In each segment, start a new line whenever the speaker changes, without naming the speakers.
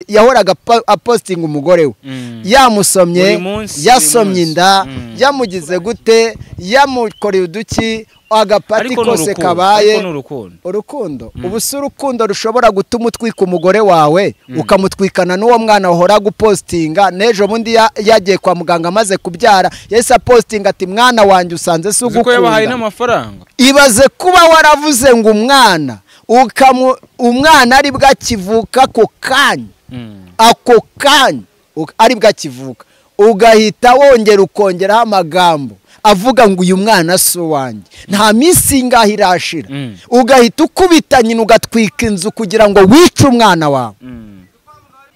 yahoraga apa- apositinga umugore we yamusomye
Buri munsi,
yasomye
buri munsi.
inda
Mm.
yamugize gute yamukoreye uduki agapati
ariko ni
kose
urukundo, ariko ni
kabaye
urukundo
urukundo ubu si urukundo rushobora gutuma utwika umugore wawe ukamutwikana n'uwo mwana wahora gupositinga n'ejo bundi ya- yagiye kwa muganga amaze kubyara yahise apositinga ati mwana wanjye usanze si
uzi ko yabahaye
ugukunda
n'amafaranga
ibaze kuba waravuze ngo umwana ukamu umwana ari bwo akivuka ako kanya
Mm.
ako kanya uk- ari bwo akivuka ugahita wongera ukongeraho amagambo avuga ngo uyu mwana si uwanjye nta minsi ingahe irashira
Mm.
ugahita ukubita nyina ugatwika inzu kugira ngo wice umwana wawe
Mm.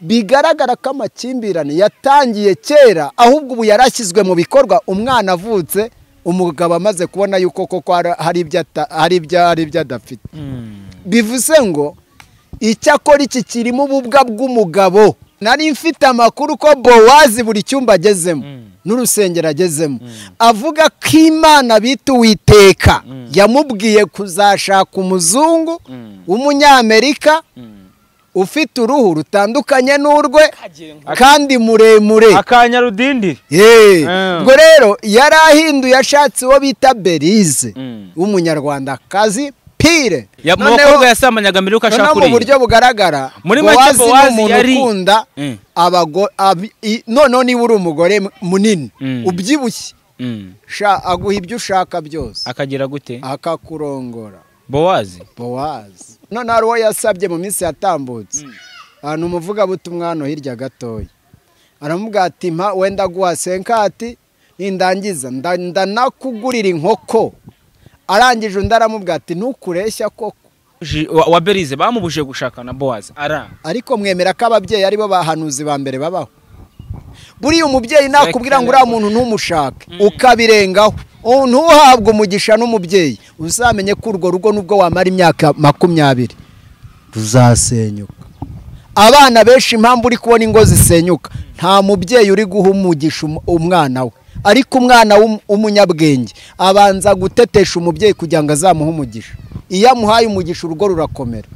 bigaragara ko amakimbirane yatangiye kera ahubwo ubu yarashyizwe mu bikorwa umwana avutse umugabo amaze kubona yuko koko hari- hari ibyo ata- hari ibyo hari ibyo adafite
Mm.
bivuze ngo icyakora iki kirimo ububwa bw'umugabo nari mfite amakuru ko bowazi buri cyumba agezemo
Mm.
n'urusengero agezemo avuga ko imana bita uwiteka yamubwiye kuzashaka umuzungu
Mm.
w'umunyamerika
Mm.
ufite uruhu rutandukanye n'urwe kandi muremure
akanya rudindiri
Yee.
Ah.
ubwo rero yari ahinduye ashatse uwo bita berize
Mm.
w'umunyarwandakazi pire
Ya- mu
Noneho-
bakobwa yasambanyaga mbere yuko
noneho
ashaka
mu buryo
uriya
bugaragara
Muri make
bowazi ni
Bowazi
umuntu
yari-
ukunda
Mm.
abago abi- i- noneho niba uri umugore mu- munini
Mm.
ubyibushye
Mm.
sha- aguha ibyo ushaka byose
akagira gute
akakurongora
bowazi
bowazi none hari uwo yasabye mu minsi yatambutse ahantu umuvugabutumwa hano hirya gatoya aramubwira ati mpa wenda guha senkati nindangiza nda- ndanakugurira inkoko arangije undi aramubwira ati ntukureshya koko
Ji- wa- wa berize bamubujije gushaka na bowazi aranga
ariko mwemera ko ababyeyi aribo bahanuzi ba mbere babaho buriya umubyeyi nakubwira ngo uriya muntu ntumushake ukabirengaho ubu ntuhabwe umugisha n'umubyeyi uzamenye ko urwo rugo nubwo wamara imyaka makumyabiri ruzasenyuka abana benshi impamvu uri kubona ingo zisenyuka nta mubyeyi uri guha umugisha um- umwana we ariko umwana w'um- w'umunyabwenge abanza gutetesha umubyeyi kugira ngo azamuhe umugisha iyo amuhaye umugisha urugo rurakomera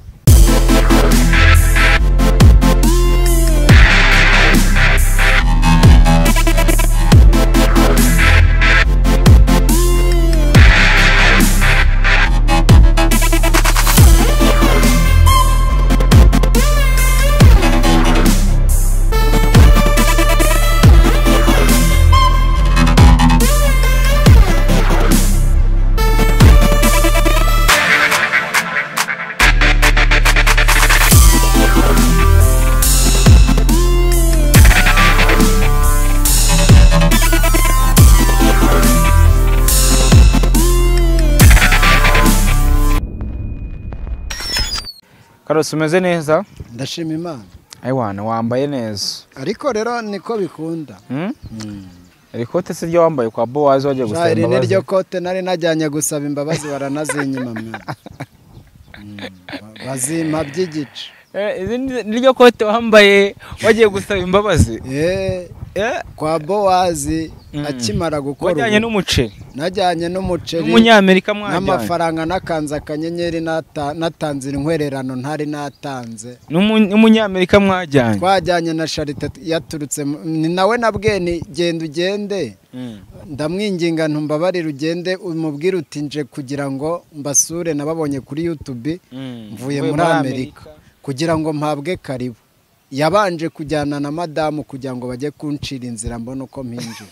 karose umeze neza
ndashima imana
ayiwana wambaye neza
ariko rero niko bikunda
Mm? iri kote si ryo wambaye kwa bowazi wagiye gusaba
iri ni
imbabazi
ryo kote nari najyanye gusaba imbabazi baranazinyima mwana bazimpa by'igice
Eh, izi ni ni ryo kote wambaye wagiye gusaba imbabazi
Eh,
Eh,
kwa bowazi
Mm.
akimara gukora
wajyanye
ubu,
n'umuceri
najyanye n'umuceri
n'umunyamerika mwajyanye
n'amafaranga nakanze akanyenyeri nata- natanze inkwererano ntari natanze
N'umu- n'umunyamerika mwajyanye
twajyanye na sharite yaturutse mu- ni nawe nabweni genda ugende
Mm.
ndamwinginga ntumbabarire ugende umubwire uti nje kugira ngo mbasure nababonye kuri yutube
Mm.
mvuye muri amerika kugira ngo mpabwe karibu yabanje kujyana na madamu kugira ngo bajye kuncira inzira mbone uko mpinjira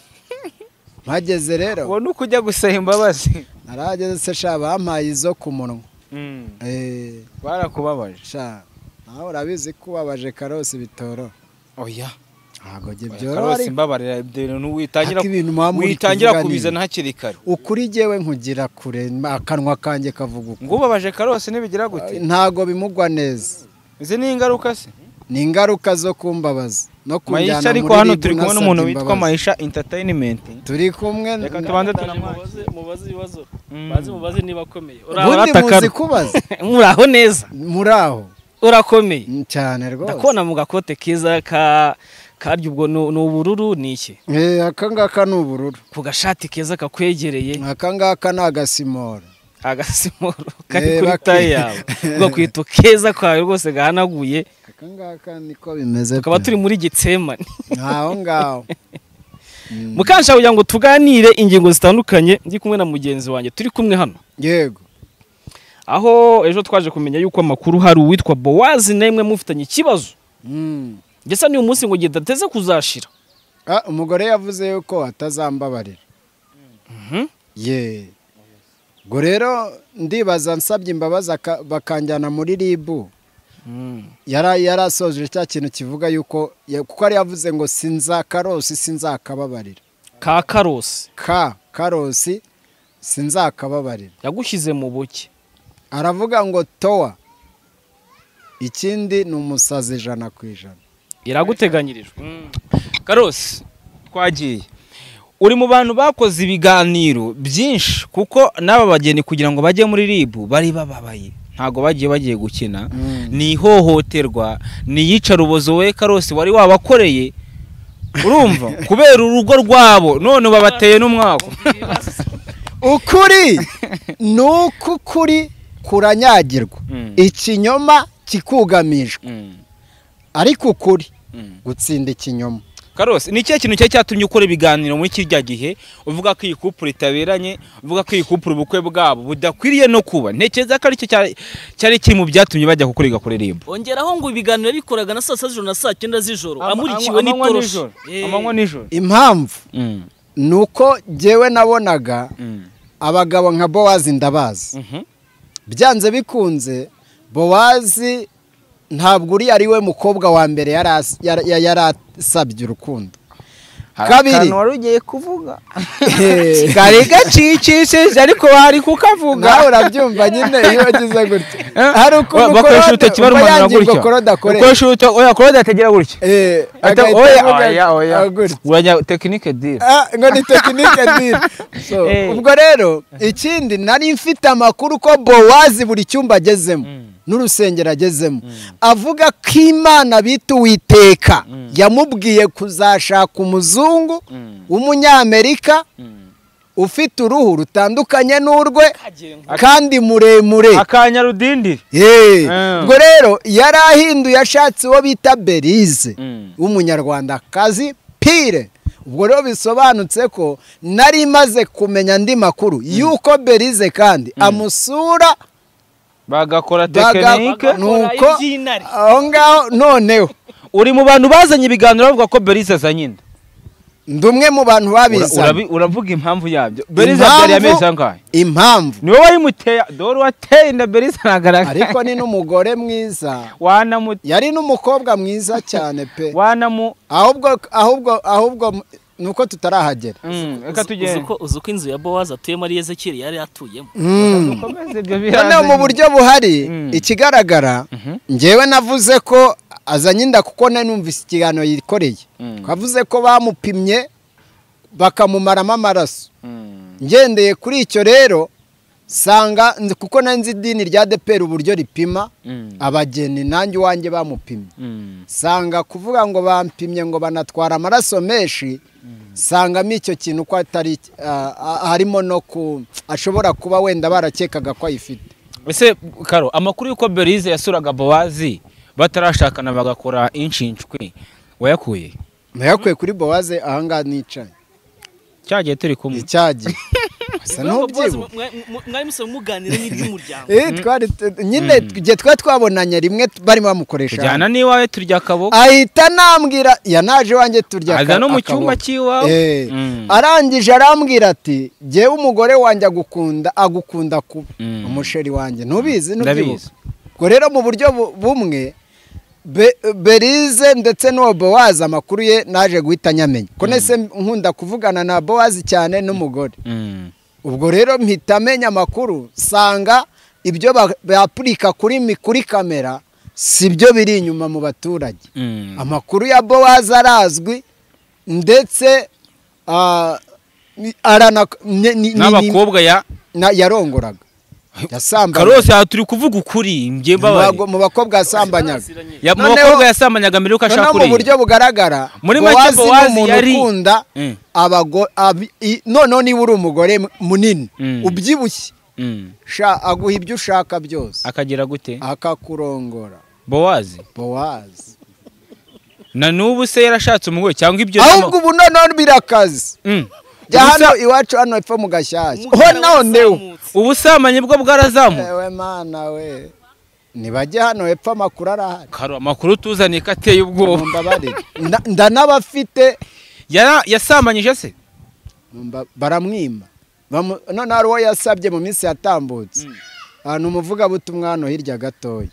mpageze rero
ubu ni ukujya gusaba imbabazi
narageze se sha bampaye izo ku munwa
Mm.
Eh,
barakubabaje
sha nawe urabizi ko ubabaje karosi bitoro
oya
ntabwo jye byoroha
karose
ariko
imbabarira ibyo bintu witangira
Ariko ibintu mwaba muri
witangira
kuvuga ni-
kubizana hakiri kare
ukuri jyewe nkugira kure akanwa kanjye kavuga uko
ngo ubabaje karose ntibigira gute
ntago bimugwa neza
izi ni ingaruka se
ni ingaruka zo kumbabaza no kunjyana
mayisha
muri
ariko hano
ribu
turi kumwe
nasabye
n'umuntu witwa
imbabazi.
mayisha entertainment
turi kumwe
Reka tubanze tunamwakire
mubaze mubaze ibibazo
Mm.
baze mubaze niba akomeye
ubundi muzi kubaza
muraho neza
muri aho
urakomeye
Mm, cyane rwose
ndakubona mu gakote keza ka karya ubwo ni ni ubururu ni iki
Eh, aka ngaka ni ubururu
ku gashati keza kakwegereye
aka ngaka ni agasimora
agasimoro kari
Eh,
kuri
baki-
taye yawe ugakwita keza kawe rwose gahanaguye
aka ngaka niko bimeze
tukaba
pe.
turi muri gitsemane
aho ngaho Mm.
mukansha kugira ngo tuganire ingingo zitandukanye ndi kumwe na mugenzi wanjye turi kumwe hano
yego
aho ejo twaje kumenya yuko amakuru hari uwitwa bowazi nemwe mufitanye ikibazo
Mm.
ndetse n'uyu munsi ngo gidateze kuzashira
Ah, umugore yavuze yuko atazambabarira ye ubwo rero ndibaza nsabye imbabazi aka- bakanjyana muri ribu yari yarasoje cya kintu kivuga yuko ya- kuko yari yavuze ngo sinzakarosi sinzakababarira
ka karosi
ka karosi sinzakababarira
yagushyize mu buke
aravuga ngo towa ikindi ni umusazi ijana ku ijana
iraguteganyirijwe
karosi twagiye uri mu bantu bakoze ibiganiro byinshi kuko n'aba bageni kugira ngo bajye muri ribu bari bababaye ntabwo bagiye bagiye gukina ni ihohoterwa ni iyicarubozo we karosi wari wabakoreye urumva kubera urugo rwabo none babateye n'umwaku
ukuri ni uko ukuri kuranyagirwa ikinyoma kikugamijwe ariko ukuri gutsinda ikinyoma
karosi ni ikihe kintu cyari cyatumye ukora ibiganiro muri kirya gihe uvuga ko iyi kupure itaberanye uvuga ko iyi kupure ubukwe bwabo budakwiriye no kuba ntekereza ko aricyo cyari- cyari kiri mu byatumye bajya kukuriga kuri ribu
ongeraho ngo ibiganiro yabikoraga na saa sita z'ijoro na saa cyenda z'ijoro amurikiwe
amanywa
n'itoroshi
nijoro
Eh.
amanywa nijoro
impamvu ni uko jyewe nabonaga abagabo nka bowazi ndabazi byanze bikunze bowazi ntabwo uriya ari we mukobwa wa mbere yari as- yari- yari- yari asabye urukundo kabiri
wari ugiye kuvuga
Eh,
kari gacicishije ariko wari kukavuga
nawe urabyumva nyine iyo wagize gutya hari ukuntu
bakoresha
ukoroda
urutoki barumana
ubayangirwa
gutya
ukoroda akoresha
ukoresha urutoki oya korode atagera gutya
Eh,
Ata-
agahita
oya
avuga
oya oya
ati, "Agure."
urajya tekinike dira
Ah, ngo ni tekinike diri So,
Eh.
ubwo rero ikindi nari mfite amakuru ko bowazi buri cyumba agezemo n'urusengero agezemo avuga ko imana bita uwiteka yamubwiye kuzashaka umuzungu w'umunyamerika ufite uruhu rutandukanye n'urwe kandi muremure
akanya rudindiri
Eh,
Ah.
ubwo rero yari ahinduye ashatse uwo bita berize w'umunyarwandakazi pire ubwo rero bisobanutse ko nari maze kumenya andi makuru yuko berize kandi amusura
bagakora
baga-
tekinike
nuko aho ngaho noneho
uri mu bantu bazanye ibiganiro bavuga ko berize azanye inda
ndi umwe mu bantu babizanye
Urabi- uravuga impamvu yabyo berize
Impamvu-
abyariye amezi angahe
impamvu
ni wowe wayimuteye dore wateye inda berize ntagaragara
ariko ni n'umugore mwiza
wanamu
yari n'umukobwa mwiza cyane pe
wanamu
ahubwo ahubwo ahubwo ni uko tutarahagera
Mm,
Uzi-
reka
uzi
tugende
ko- uzi ko inzu ya bowazi atuyemo ari yezekiri yari atuyemo
Mm.
dukomeze ibyo
noneho mu
biranze
buryo buhari
Mm.
ikigaragara
Mhm.
njyewe navuze ko azanye inda kuko nari numvise ikiganiro yikoreye
Mm.
twavuze ko bamupimye bakamumaramo amaraso
Mm,
ngendeye kuri icyo rero sanga nzi- kuko nari nzi idini rya depera uburyo ripima
mm,
abageni nanjye iwanjye bamupimye
mm.
sanga kuvuga ngo bampimye ngo banatwara amaraso menshi sangamo icyo kintu ko atari ah, ah, harimo no ku ashobora kuba wenda barakekaga ko ayifite
ese karo amakuru y'uko berize yasuraga bowazi batarashakana bagakora inshinshwi wayakuye
nayakuye kuri bowaze ahangaha nicaye
cyagiye turi kumwe
icyagiye gusa ntubyibuhe
mwari musanzwe muganira n'iby'umuryango
Eh, twari tu- nyine igihe twari twabonanye rimwe t- barimo bamukoresha
tujyana n'iwawe turya akaboko
ahita anambwira yanaje wanjye turya
aza
aka-
no mu
akaboko.
cyumba cy'iwawe
Eh,
Mm.
arangije arambwira ati jyewe umugore wanjye agukunda agukunda kuba
Mm.
umusheri wanjye ntubizi
ndabizi
ntubyibuhe ubwo rero mu buryo bu- bumwe Be- berize ndetse n'uwo bowazi amakuru ye naje guhita nyamenya ko nese nkunda kuvugana na bowazi cyane n'umugore
Mm.
ubwo rero mpita amenya amakuru nsanga ibyo ba- bapurika kuri mi- kuri kamera si byo biri inyuma mu baturage
Mm.
amakuru ya bowazi arazwi ndetse ah, ni- arana- ni- ni- ni-
n'abakobwa ya
na- yarongoraga yasambanyaga
karose aha turi kuvuga ukuri njye
Mu bago-
mbabaye
mu bakobwa yasambanyaga
Baziranye.
Ya- mu
Noneho-
bakobwa yasambanyaga mbere yuko ashaka
noneho mu buryo
kuriya
bugaragara
Muri make
bowazi ni
Bowazi
umuntu
yari-
ukunda
Mm.
abago- abi- i- noneho niba uri umugore munini
Mm.
ubyibushye
Mm.
sha aguha ibyo ushaka byose
akagira gute
akakurongora
bowazi
bowazi
na n'ubu se yarashatse umugore cyangwa ibyo
ahubwo ubu noneho birakazi
Mm.
jya hano iwacu hano epfo mu gashyashya ho naho ndewe
ubusambanyi bwo bwarazamuka
ewe mana we ntibajye hano hepfo amakuru arahari
Karo, amakuru tuzaniye ko ateye ubwoba
mumbabarire Nda- ndanabafite
Yara- yasambanyije se
Mba- baramwima Bamu- none hari uwo yasabye mu minsi yatambutse ahantu umuvugabutumwa hano hirya gatoya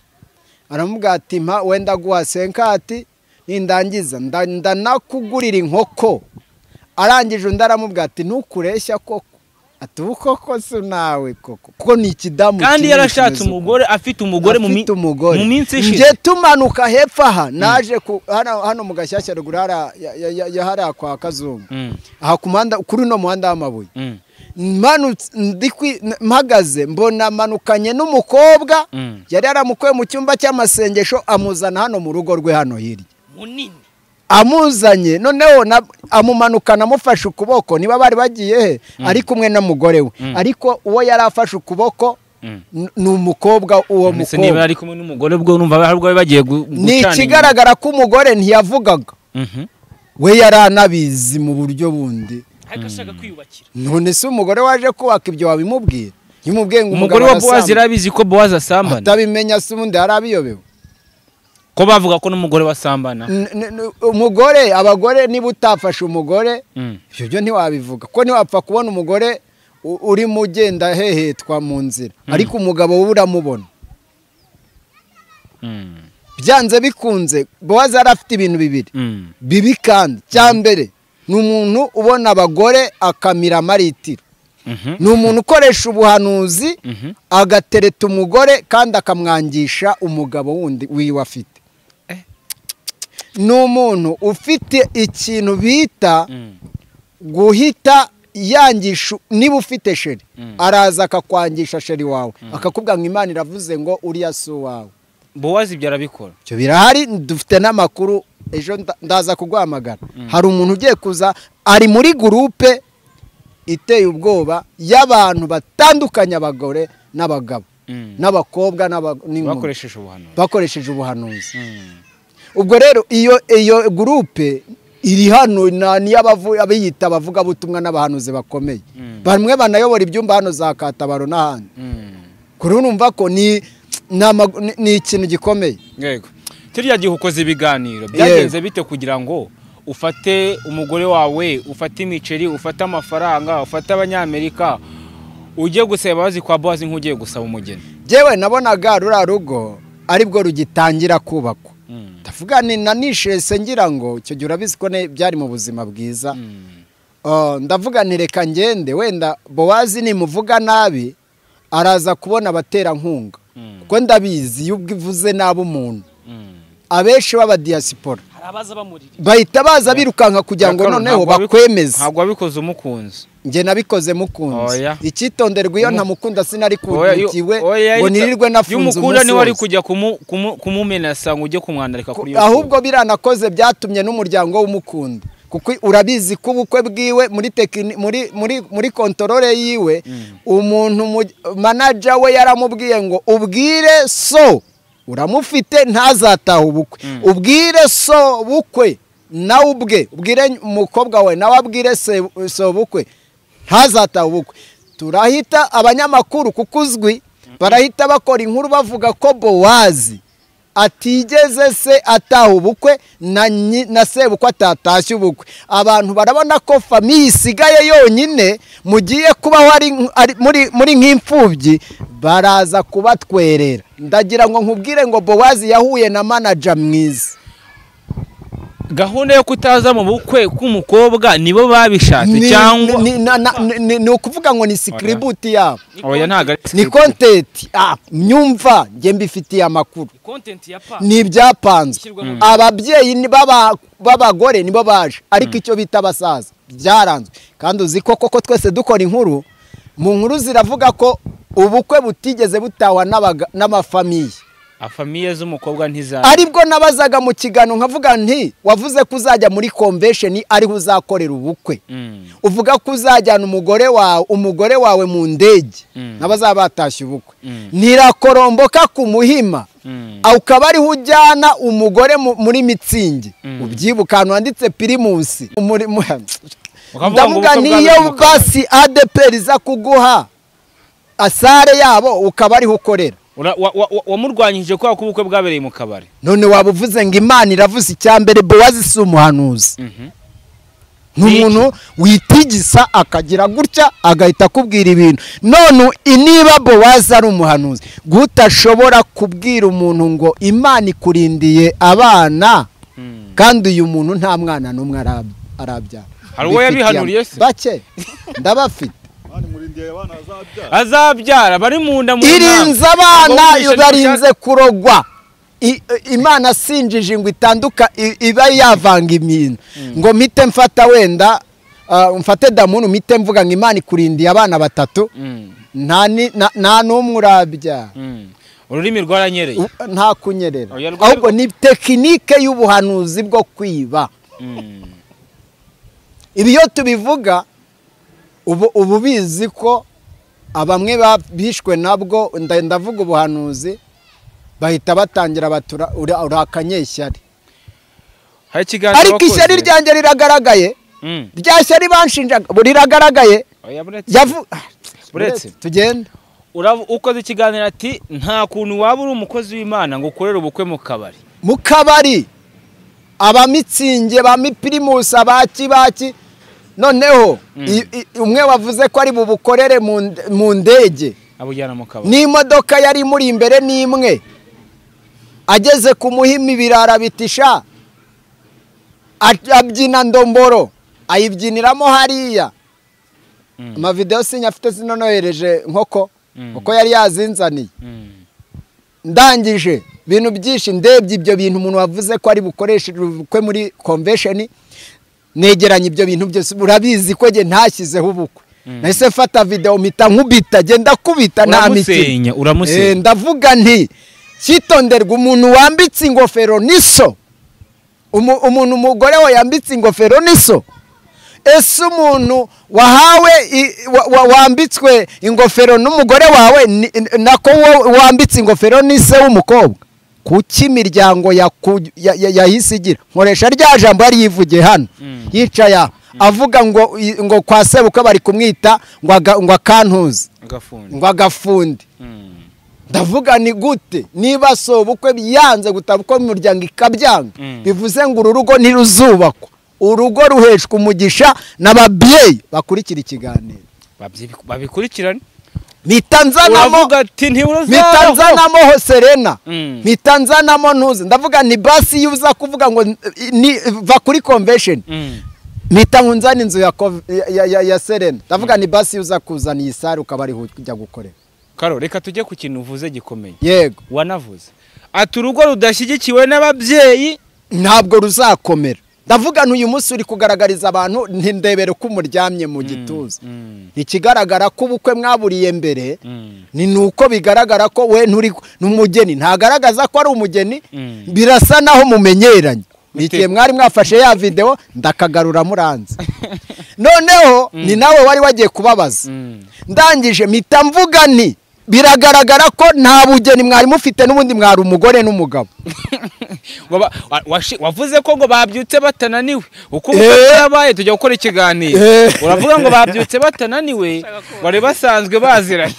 aramubwira ati mpa wenda guha senkati nindangiza nda- ndanakugurira inkoko arangije undi aramubwira ati ntukureshya koko ati ubu koko si nawe koko kuko ni ikidamu
kandi
kinini
yarashatse
kimeze uko.
umugore afite umugore mu mi-
Afite umugore
mu minsi
Njye
ishize
tumanuka hepfo aha naje ku- hano hano mu gashyashya ruguru hariya- ya- ya- ya- ya hariya kwa kazungu
Mm,
aha ku muhanda kuri uno muhanda w'amabuye
mm,
Mmanutse- ndi kwi- n- mpagaze mbona manukanye n'umukobwa
mm.
yari yaramukuye mu cyumba cy'amasengesho amuzana hano mu rugo rwe hano hirya
munini
amuzanye noneho na- amumanukana amufashe ukuboko niba bari bagiye he ari kumwe n'umugore we ariko uwo yari afashe ukuboko
Mm.
n- ni umukobwa uwo
Mbese niba
mukobwa
ari kumwe n'umugore ubwo numva hari ubwo bari bagiye gu-
ni
gucana
ikigaragara ko umugore ntiyavugaga
inyuma. Mhm.
we yari anabizi mu buryo bundi
ariko ashaka kwiyubakira
none se umugore waje kubaka ibyo wabimubwira iyo umubwiye ngo
umugore wa
umugabo arasambana,
bowazi yarabizi ko bowazi asambana
atabimenya se ubundi yari abiyobewe
ko bavuga ko n'umugore basambana
N- n- n- umugore abagore niba utafashe umugore
Mm.
ibyo byo ntiwabivuga kuko ntiwapfa kubona umugore u- urimo ugenda hehetwa mu nzira ariko umugabo we uramubona
Mm.
byanze bikunze bowazi yari afite ibintu bibiri
Mm.
bibi kandi cya mbere ni umuntu ubona abagore akamira amaritiro
Mhm.
ni umuntu ukoresha ubuhanuzi
Mhm.
agatereta umugore kandi akamwangisha umugabo wundi wiwe afite ni umuntu ufite ikintu bita
Mm.
guhita yangisha niba ufite sheri
Mm.
araza akakwangisha sheri wawe akakubwira ngo imana iravuze ngo uriya si uwawe
bowazi ibyo arabikora
ibyo birahari dufite n'amakuru ejo nda- ndaza kuguhamagara hari umuntu ugiye kuza ari muri gurupe iteye ubwoba y'abantu batandukanye abagore n'abagabo
Mm.
n'abakobwa n'aba- n'inkumi
bakoresheje ubuhanuzi
bakoresheje ubuhanuzi
Mm.
ubwo rero iyo iyo gurupe iri hano na- niyo abavu- abiyita abavugabutumwa n'abahanuzi bakomeye
Mm.
bamwe banayobora ibyumba hano za katabaro n'ahandi
Mm.
kuri ubu numva ko ni ni ama- ni- ni ikintu gikomeye
yego kiriya gihe ukoze ibiganiro
Yego.
byagenze bite kugira ngo ufate umugore wawe ufate imiceri ufate amafaranga ufate abanyamerika ujye gusaba imbabazi kwa bowazi nk'ugiye gusaba umugeni
yewe nabonaga ruriya rugo aribwo rugitangira kubakwa
Mm.
ndavuga ni na nishese ngira ngo icyo gihe urabizi ko ne- byari mu buzima bwiza
Mm.
Oh, ndavuga nti reka ngende wenda bowazi nimuvuga nabi araza kubona abaterankunga
Mm.
kuko ndabizi iyo ubwo ivuze nabi umuntu
Mm.
abenshi b'abadiyasipora
hari abaza bamurira
bahita baza birukanka kugira ngo
Nyakaro,
noneho
ntabwo wabi-
bakwemeze
ntabwo wabikoze umukunzi
njye nabikoze mukunze
Oya.
icyitonderwa iyo
Umu-
ntamukunda sinari
Oya, iyo-
kugiwe
oya,
ngo
yita-
nirirwe nafunze
y'umukunda
umunsi
niwe wari
wose
kujya kumu- kumu- kumumenasa ngo ujye kumwandarika kuri iyo
ahubwo biranakoze byatumye n'umuryango w'umukunda kuko urabizi ko ubukwe bwiwe muri tekini muri muri muri kontorore yiwe umuntu mu- manaja we yaramubwiye ngo ubwire so uramufite ntazataha ubukwe ubwire so bukwe nawe ubwe ubwire umukobwa we nawe abwire se so bukwe ntazataha ubukwe turahita abanyamakuru kuko uzwi barahita bakora inkuru bavuga ko bowazi atigeze se ataha ubukwe na nyi- na sebukwe atatashye ubukwe abantu barabona ko famiye isigaye yonyine mugiye kubaho ari nk- ari- muri- muri nk'imfubyi baraza kubatwerera ndagira ngo nkubwire ngo bowazi yahuye na manaja mwiza
gahunda yo kutaza mu bukwe k'umukobwa nibo babishatse
Ni-
cyangwa
ni- na- na- ni- ni- ni ukuvuga ngo ni sikiributi yabo
oya ntabwo ari
ni kontenti Ah, nyumva njye mbifitiye amakuru
ni kontenti ya pa
ni ibyapanzwe
Ishyirwa mu-
ababyeyi ni baba- b'abagore nibo baje ariko icyo bita abasaza byaranzwe kandi uzi ko koko twese dukora inkuru mu nkuru ziravuga ko ubukwe butigeze butahwa n'abaga- n'amafamiye
afamiye z'umukobwa ntiza
aribwo nabazaga mu kiganiro nkavuga nti wavuze ko uzajya muri convention ariho uzakorera ubukwe
Mm,
uvuga ko uzajyana umugore wawe umugore wawe mu ndege
Mm.
n'abazaba batashye ubukwe
Mm.
ntirakoromboka ku muhima
mm,
aho ukaba ariho ujyana umugore mu- muri mitsingi
Mm.
ubyibuka ahantu handitse pirimusi Muri- mu-
ukavuga ngo
ndavuga
ubukwe
niyo
bwanyu bukaba-
basi adeperi iza kuguha asare yabo ukaba ariho ukorera
Ura- wa- wa- wa- wamurwanyije kubera ko ubukwe bwabereye mu kabari
none waba uvuze ngo imana iravuze icyambere bowazi si umuhanuzi
Mhm.
ni umuntu witigisa akagira gutya agahita akubwira ibintu none niba bowazi ari umuhanuzi gutashobora kubwira umuntu ngo imana ikurindiye abana
Mm.
kandi uyu muntu nta mwana n'umwe arab- arabyara
Hari uwo
Mbifitiye
yabihanuriye se?
bake ndabafite
azabyara bari mu nda mu
irinze
nama.
abana
Ngo wumvishe
barinze
ntibishaka-
kurogwa I- i- imana sinjije ngo itanduka i- iba yavanga imino ngo mpite mfata wenda ah, mfate damunu mpite mvuga ngo imana ikurindiye abana batatu
Mm,
nta ni- na- nta n'umwe urabya
mm. ururimi rwaranyereye
U- nta kunyerera
Oya, rwo-
ahubwo ni tekinike y'ubuhanuzi bwo kwiba
Mm,
ibi iyo tubivuga ubu uba ubizi ko bamwe bishwe nabwo nda- ndavuga ubuhanuzi bahita batangira batura ura- urakanye ishyari
hari ikiganiro
ariko
wakoze.
ishyari ryanjye riragaragaye
Mm,
rya shyari banshinjaga ubu riragaragaye
oya, buretse.
yavu
Buretse.
tugende
Urab- ukoze ikiganiro ati nta kuntu waba uri umukozi w'imana ngo ukorere ubukwe mu kabari
mu kabari abamitsinge ba mipirimusi abaki baki noneho i- i- umwe wavuze ko ari bubukorere mu nde- mu ndege
abujyana mu kabari
n'imodoka yari imuri imbere n'imwe ageze ku muhima ibirara bitisha a- abyina ndomboro ayibyiniramo hariya
Mm.
amavidewo sinyafite zinonohereje nkoko
Mm.
kuko yari yazinzaniye
Mm,
ndangije ibintu byinshi ndebye ibyo bintu umuntu wavuze ko ari bukoreshe ubukwe muri convention negeranye ibyo bintu byose urabizi ko njye ntashyizeho ubukwe nahise mfata video mpita nkubita genda kubita nta mikino
uramusenya
Eh,
uramusenya
ndavuga nti cyitonderwa umuntu wambitse ingofero n'iso Umu- umuntu umugore we yambitse ingofero n'iso ese umuntu wahawe i- wa- wa- wambitswe ingofero n'umugore wawe ni- nako wowe wambitse ingofero n'ise w'umukobwa kuki imiryango yaku- ya- ya- yahise igira nkoresha rya jambo yari yivugiye hano
Mm.
yicaye aha avuga ngo i- ngo kwa sebukwe bari kumwita ngo aga- ngo akantuze
agafundi
ngo agafundi
Mm,
ndavuga ni gute niba si ubukwe yanze gutaba uko imiryango ikabyanga
Mm.
bivuze ngo uru rugo ntiruzubakwa urugo ruheshwa umugisha n'ababyeyi bakurikira ikiganiro
babyibi- babikurikirane
mpita nzanamo
uravuga
mpita
ati ntiburazaraho
nzanamo Hoserena
Mm.
mpita nzanamo ntuzi ndavuga ni basi yuza kuvuga ngo ni va kuri convention
Mm,
mpita nkunzana inzu ya Cov- ya- ya- ya- ya Serena ndavuga ni basi yuza kuzana iyi sare ukaba ariho ujya gukorera
karo reka tujye ku kintu uvuze gikomeye
yego
wanavuze ati urugo rudashyigikiwe n'ababyeyi
ntabwo ruzakomera ndavuga ntuyu munsi uri kugaragariza abantu ntindebere ko umuryamye mu gituza
Mm,
ikigaragara ko ubukwe mwaburiye mbere
mm,
ni nuko bigaragara ko we nturi n'umugeni ntagaragaza ko ari umugeni
Mm.
birasa naho mumenyeranye ni
Mute-
igihe mwari mwafashe ya videwo ndakagarura muranze noneho ni nawe wari wagiye kubabaza
mm.
ndangije mpita mvuga nti biragaragara ko nta bugeni mwari mufite n'ubundi mwari umugore n'umugabo
Ngo ba- wa- washi- wavuze ko ngo babyutse batananiwe uko
Eh.
ubukwe bwabaye tujya gukora ikiganiro
Eh.
uravuga ngo babyutse batananiwe bari basanzwe baziranye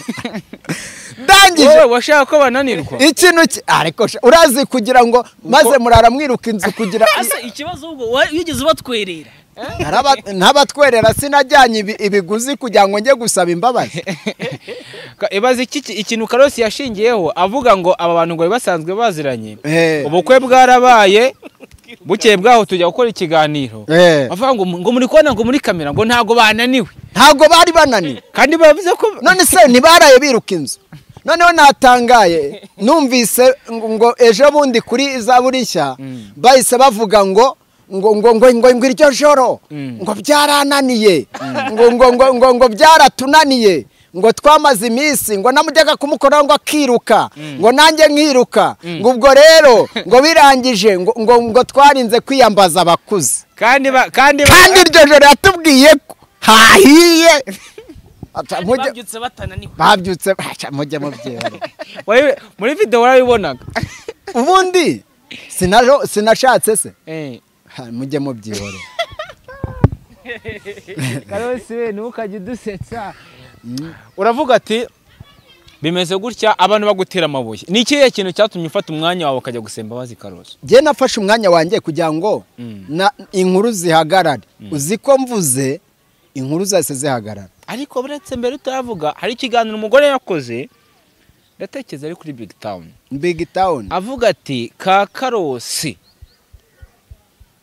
ndangije
wowe washaka ko bananirwa
ikintu ki- ariko sha- urazi kugira ngo maze murara mwiruka inzu kugira
ese ikibazo ubwo wa- wigeze ubatwerera
Naraba- ntabatwerera sinajyanye ibi- ibiguzi kugira ngo njye gusaba imbabazi
Ka- ibaze iki ki- ikintu karosi yashingiyeho avuga ngo aba bantu ngo bari basanzwe baziranye
Eh.
ubukwe bwarabaye bukeye bwaho tujya gukora ikiganiro
Eh.
bavuga ngo mu- ngo muri kubona ngo muri kamera ngo ntabwo bananiwe
ntabwo bari bananiwe
kandi bavuze ko
none se ntibaraye biruka inzu noneho natangaye numvise ngo ngo ejo bundi kuri za burishya bahise bavuga ngo ngo ngo ngo ngo ngo iryo joro ngo byarananiye ngo ngo ngo ngo ngo byaratunaniye ngo twamaze iminsi ngo namujyaga kumukoraho ngo akiruka ngo nanjye nkiruka ngo ubwo rero ngo birangije ngo ngo- ngo twarinze kwiyambaza abakuze
kandi ba kandi ba
kandi iryo joro yatubwiye ko hahiye Aca, mujye-
babyutse batananiwe
babyutse aca, mujye mubyera
wabi- muri video warabibonaga
ubundi sinajo- sinashatse se
eh
Ha, mujye mubyihorera
karose we ntukajye udusetsa uravuga ati bimeze gutya abantu bagutera amabuye ni ikihe kintu cyatumye ufata umwanya wawe ukajya gusemba bazi karose
njye nafashe umwanya wanjye kugira ngo
Mm.
na- inkuru zihagarare uzi ko mvuze inkuru zose zihagarara
ariko uretse mbere utavuga hari ikiganiro umugore yakoze ndatekereza ari kuri big town
big town
avuga ati ka karosi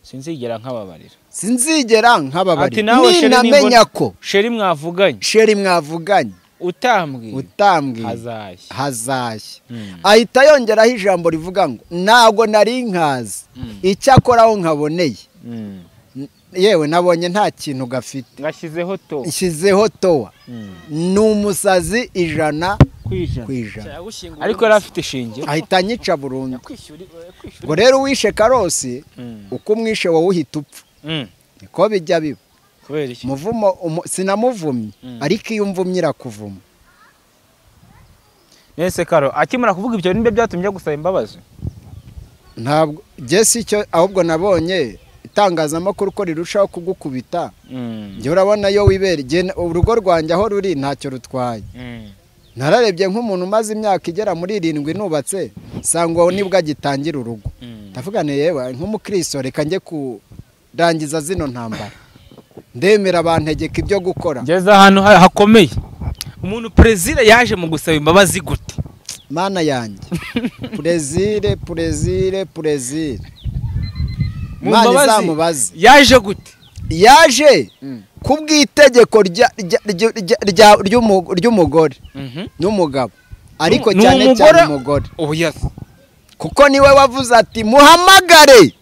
sinzigera nkababarira
sinzigera nk'ababari
Ati nawe sheri
ninamenya
nimbona-
ko
sheri mwavuganye
sheri mwavuganye
utambwiye
utambwiye
hazashya
hazashya
Mm.
ahita yongeraho ijambo rivuga ngo ntabwo nari nkazi
Mm.
icyakora aho nkaboneye
Mm.
N- yewe nabonye nta kintu gafite
ngashyizeho to
nshyizeho towa
Mm.
ni umusazi ijana ku
kwijana
ijana
yagushyingura
ariko yari afite ishinge
ahita anyica burundu
kwishyura kwishyura
ngo rero uwishe karosi
Mm.
uko umwishe wowe uhita upfa
Mm.
niko bijya biba
kubera iki
muvumo umu- sinamuvumye
Mm.
ariko iyo umvumye irakuvuma
nese karo akimara kuvuga ibyo nimba byatumye ajya gusaba imbabazi
ntabwo njye si icyo ahubwo nabonye itangazamakuru ko rirushaho kugukubita
Mm.
njye urabona iyo wibera Njye na- urugo rwanjye aho ruri ntacyo rutwaye
Mm.
nararebye nk'umuntu umaze imyaka igera muri irindwi nubatse sangwa uwo nibwo agitangira urugo
Mm.
ndavugane yewe nk'umukristo reka njye kurangiza zino ntambara ndemera bantegeka ibyo gukora
ngeze ahantu ha- hakomeye umuntu perezida yaje mu gusaba imbabazi gute
mana yanjye purezire purezire purezire
Mu
imana
mbabazi-
izamubaze
yaje gute
yaje
Mm.
kubw'itegeko rya- rya- rya- rya- rya- ry'umu- ry'umugore
Mhm.
n'umugabo ariko
Ni
cyane
umugore-
cyane umugore
ubu yasi
kuko niwe wavuze ati muhamagare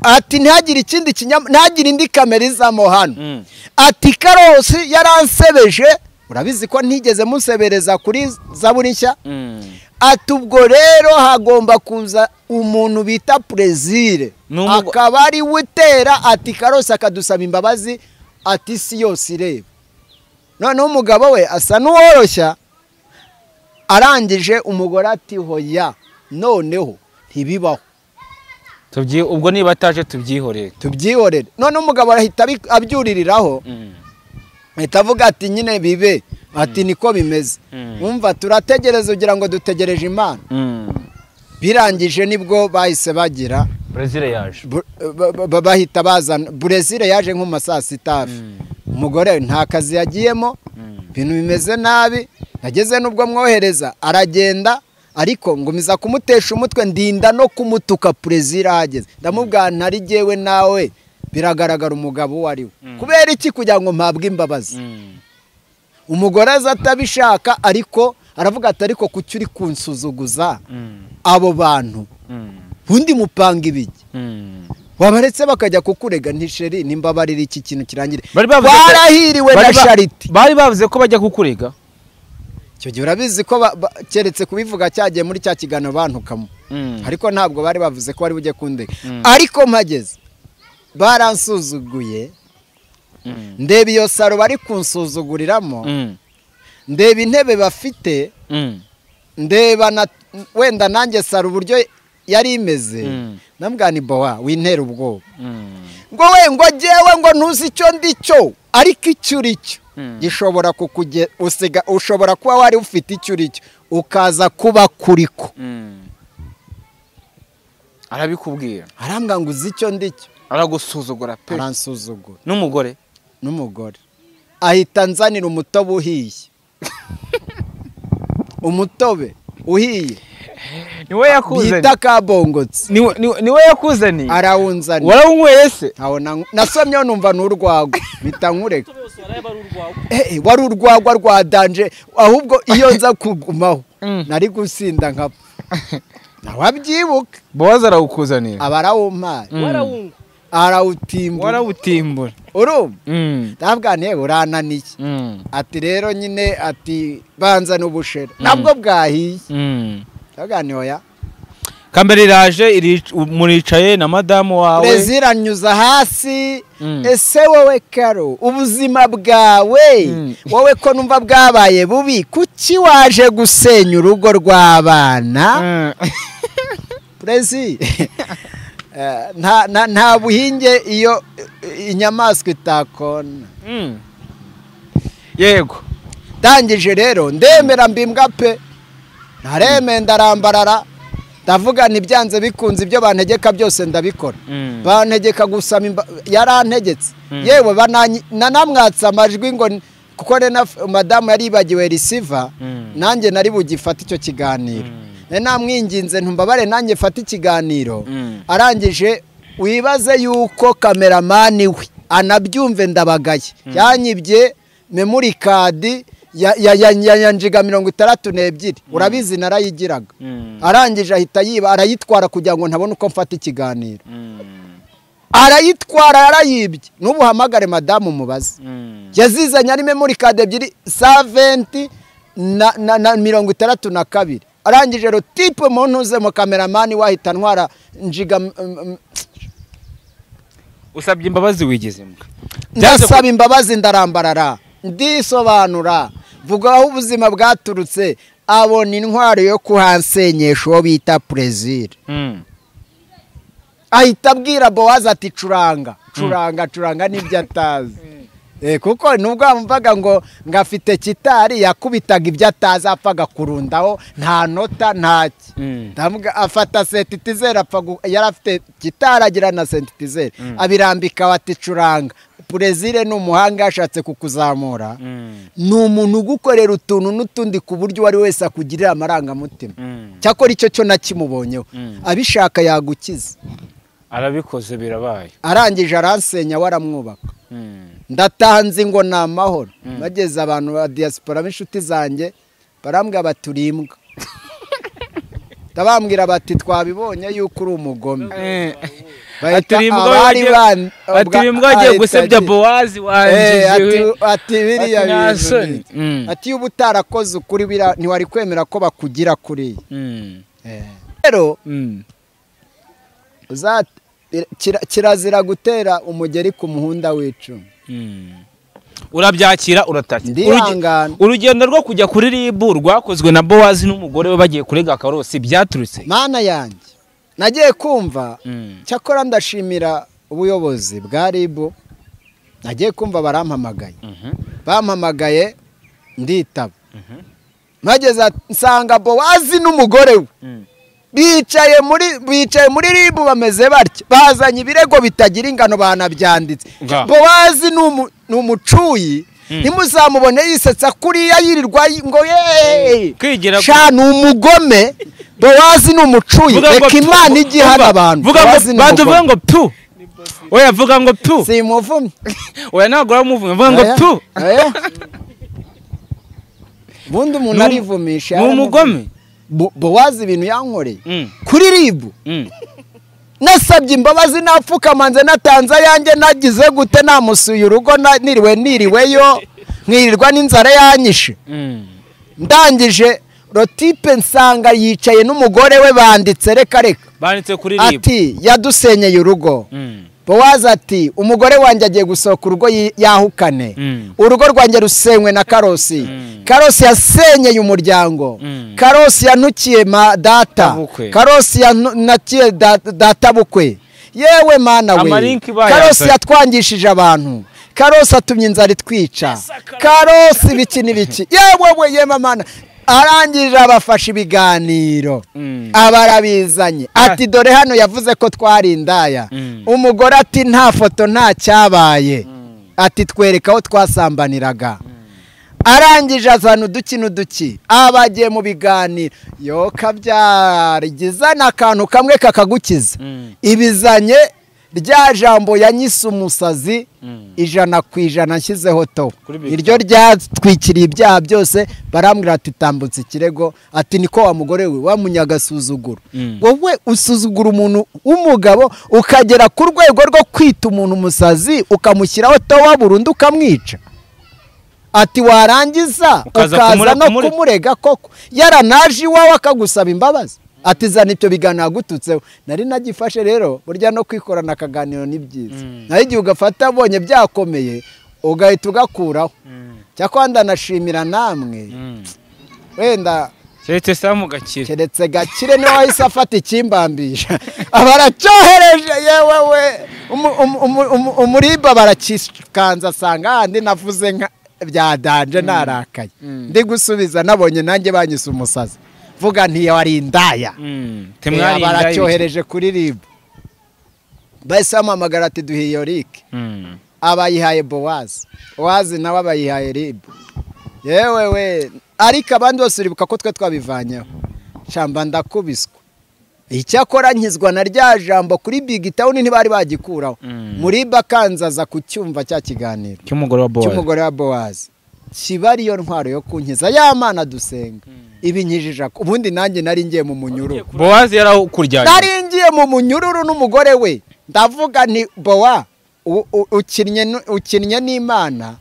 ati ntihagire ikindi kinyama ntihagire indi kamera izamo hano
Mm.
ati karosi yaransebeje urabizi ko ntigeze musebereza kuri zaburi nshya
Mm.
ati ubwo rero hagomba kuza umuntu bita perezire
Ni umugo-
akaba ari we utera ati karosi akadusaba imbabazi ati isi yose ireba noneho umugabo we asa n'uworoshya arangije umugore ati hoya noneho ntibibaho
Tubyi- ubwo niba ataje tubyihorere
tubyihorere noneho umugabo arahita abi- abyuririraho
Mm.
ahita avuga ati nyine bibe ati niko bimeze
Mm.
wumva turategereza ugira ngo dutegereje imana
Mm.
birangije nibwo bahise bagira
perezida yaje
Bu- ba- ba- bahita bazana burezile yaje nko mu ma saa sita hafi umugore nta kazi yagiyemo ibintu bimeze nabi nageze n'ubwo mwohereza aragenda ariko ngumiza kumutesha umutwe ndinda no kumutuka perezida ahageze ndamubwira ntari jyewe nawe biragaragara umugabo uwo ari we kubera iki kugira ngo mpabwe imbabazi
Mm.
umugore aza atabishaka ariko aravuga ati ariko kuki uri kunsuzuguza
Mm.
abo bantu
Mm.
ubundi mupanga ibiki
Mm.
wabaretse bakajya kukurega ntisheri nimbabarira iki kintu kirangire
Bari bavuze ko-
warahiriwe na
Bari ba-
shariti
bari bavuze ko bajya kukurega
icyo gihe urabizi ko ba- ba- keretse kubivuga cyagiye muri cya kiganiro bantukamo
Mm.
ariko ntabwo bari bavuze ko bari bujye kundega
Mm.
ariko mpageze baransuzuguye
Mm.
ndeba iyo saro bari kunsuzuguriramo
Mm.
ndeba intebe bafite
Mm.
ndeba na wenda nanjye saro uburyo yari imeze
Mm.
nambwira ni bowa wintera ubwoba
Mm.
ngo we ngo jyewe ngo ntuzi icyo ndi cyo ariko icyo uri cyo
Mm.
gishobora kukuge usiga ushobora kuba wari ufite icyo uri cyo ukaza kuba kuriko
Mm. arabikubwira
arambwira ngo uzi icyo ndi cyo
aragusuzugura pe
aransuzugura
n'umugore
n'umugore ahita anzanira umutobe uhiye umutobe uhiye
niwe
bita kabongotse
Niwe- niwe- niwe yakuzaniye
arawunzanira
warawunyweye se
ntawo na- nasomyeho numva ni urwagwa mpita nkureka
bose barayaba ari urwawe
Eh, eh, wari urwagwa rwa danje ahubwo iyo nza kugumaho
Mm.
nari gusinda nkapfa ntawabyibuka
bowazi arawukuzanira
aba arawumpaye
Mm.
warawunywa
arawutimbura
warawutimbura
urumva
Mm,
ndavuga yewe urananiye
mm,
ati rero nyine ati banza n'ubushera nabwo bwahiye
mm.
ndavuga ni oya
kamera iraje iri- muricaye na madamu wawe
ziranyuza hasi
Mm.
ese wowe karo ubuzima bwawe
Mm.
wowe ko numva bwabaye bubi kuki waje gusenya urugo rw'abana
Mm.
perezi Eh, nta- nta- nta buhinge iyo eh, inyamaswa itakona
Mm. yego
ndangije rero ndemera mbimbwa pe ntareme ndarambarara ndavuga ntibyanze bikunze ibyo bantegeka byose ndabikora
Mm.
bantegeka gusama imba yarantegetse yewe bananyi- nanamwatsa amajwi ngo ni- kuko rena madamu yari yibagiwe risiva
Mm.
nanjye nari bugifate icyo kiganiro nari namwinginze ntumbabare nanjye fate ikiganiro
Mm.
arangije wibaze yuko kameramani we anabyumve ndabagaye yanyibye memuri kadi ya- ya- ya- ya- yanjiga mirongo itandatu n'ebyiri urabizi narayigiraga
Mm.
arangije ahita yiba arayitwara kugira ngo ntabone uko mfata ikiganiro
Mm.
arayitwara yarayibye n'ubu uhamagare madamu umubaze
Mm.
yazizanye ari memori kadi ebyiri saventi na, na, na mirongo itandatu na kabiri arangije rotipe mu ntuze mu kameramani wahita ntwara njiga mm, mm,
usabye imbabazi wigize imbwa
ndasaba imbabazi ndarambarara ndisobanura vuga aho ubuzima bwaturutse abona intwaro yo kuhansenyesha uwo bita perezida
Mm.
ahita abwira bowazi ati curanga curanga curanga n'ibyo atazi Eh, kuko nubwo wamvaga ngo ngo afite kitari yakubitaga ibyo atazi apfaga kurundaho nta nota ntaki
Mm.
ndavuga afata sentetizeri apfa gu- yari afite gitari agira na sentetizeri abirambika bati curanga perezire ni umuhanga yashatse kukuzamura
Mm.
ni umuntu ugukorera utuntu n'utundi ku buryo uwo ari wese akugirira amarangamutima
Mm.
cyakora icyo cyo nakimubonyeho abishaka yagukiza
arabikoze birabaye
arangije aransenya we aramwubaka
Mm.
ndatanze ngo ni amahoro bageze abantu ba diaspora b'inshuti zanjye barambwira bati uri imbwa ndabambwira bati twabibonye yuko uri umugome bahita
Ati, "Uyu mugabo
abari
wagiye-
ban-
ati
ubwa-
uyu mbwa agiye
ahita
gusebya
agira-
bowazi
Eh,
wanjijiwe
ati- ati biriya
Ati, nta
bintu
soni."
ni-
Mm.
ati iyo uba utarakoze ukuri biriya ntiwari kwemera ko bakugira kuriya
Mm.
rero
Mm.
uza- kira- kirazira gutera umugeri ku muhunda w'icumu
Mm. urabyakira uratakira
Ndihangana.
Uruge- urugendo rwo kujya kuri ribu rwakozwe na bowazi n'umugore we bagiye kurega karosi byaturutse
mana yanjye nagiye kumva
Mm.
cyakora ndashimira ubuyobozi bwa ribu nagiye kumva barampamagaye
Mhm.
bampamagaye nditaba mpageze nsanga bowazi n'umugore we
Mm.
bicaye muri bicaye muri ribu bameze batya bazanye ibirego bitagira ingano banabyanditse
Nga.
bowazi ni umu- ni umucuyi ntimuzamubone yisetsa kuriya yirirwa yi- ngo yeee
Kwigira ku-
sha ni umugome bowazi ni umucuyi
Vuga ngo
reka
tu-
imana ijye ihana
vuga-
abantu
vuga ngo
Bowazi ni
banza uvuge
umugome.
ngo tu oya vuga ngo tu
si umuvumyi
oya ntabwo uramuvuga vuga ngo
Oya,
tu
oya. ubundi umuntu
Ni um-
arivumisha
ni umugome
Bo- bowazi ibintu yankoreye
Mm.
kuri ribu
Mm.
nasabye imbabazi napfukamanze natanze ayanjye nagize gute namusuye urugo na- niriwe niriweyo nkirirwa n'inzara yanyishe
Mm.
ndangije rotipe nsanga yicaye n'umugore we banditse reka reka
banditse kuri ribu
ati yadusenyeye urugo
Mm.
bowazi ati umugore wanjye agiye gusohoka urugo yi- yahukane
Mm.
urugo rwanjye rusenywe na karosi karosi yasenyeye umuryango
Mm.
karosi yanukiye ma data
Databukwe.
karosi yanukiye da- databukwe yewe mana we
Amarinki bayanzanye.
karosi yatwangishije abantu karosi atumye inzara itwica karosi ibiki n'ibiki yewe we yema mana arangije abafashe ibiganiro
Mm.
abarabizanye ati dore hano yavuze ko twari indaya
Mm.
umugore ati nta foto nta cyabaye ati twereka aho twasambaniraga arangije azana uduki n'uduki abagiye mu biganiro yo kabyara igizana akantu kamwe kakagukiza
Mm.
ibizanye rya jambo yanyise umusazi ijana ku ijana nshyizeho to
Kuri Big
iryo ryatwikiriye ibyaha byose barambwira ati tambutse ikirego ati niko wa mugore we wamunyagasuzuguro
Mm.
wowe usuzugura umuntu w'umugabo ukagera ku rwego rwo kwita umuntu umusazi ukamushyiraho towa burundu ukamwica ati warangiza ukaza
Ukaza kumure-
no
kumure-
kumurega koko yaranaje iwawe akagusaba imbabazi ati zana ibyo bigana yagututseho nari nagifashe rero burya no kwikorana akaganiro ni byiza naho igihe ugafata abonye byakomeye ugahita ugakuraho cyakora ndanashimira namwe wenda
keretse samu gakira
keretse gakire niwe wahise afata ikimbambisha aba aracyohereje yewe we umu- umu- umu- umu- umurimba barakikanza asanga handi navuze nka byadanje narakaye ndi gusubiza nabonye nanjye banyise umusazi vuga ntiyawari indaya Eh, aba aracyohereje kuri rib bahise bamuhamagara ati duhe iyo rike abayihaye bowazi bowazi nawe abayihaye ribu yewe we ariko abandi bose uribuka ko twe twabivanyeho shamba ndakubiswa icyakora nkizwa na rya jambo kuri bigi tawuni ntibari bagikuraho muri bakanzaza ku cyumva cya kiganiro
cy'umugore wa bowazi
cy'umugore wa bowazi kiba ariyo ntwaro yo kunkiza ya mana dusenga ibinkijije ako- ubundi nanjye nari ngiye mu munyururu
bowazi yarawukuryanye
naringiye mu munyururu n'umugore we ndavuga nti bowa u- u- ukinnye nu- ukinnye n'imana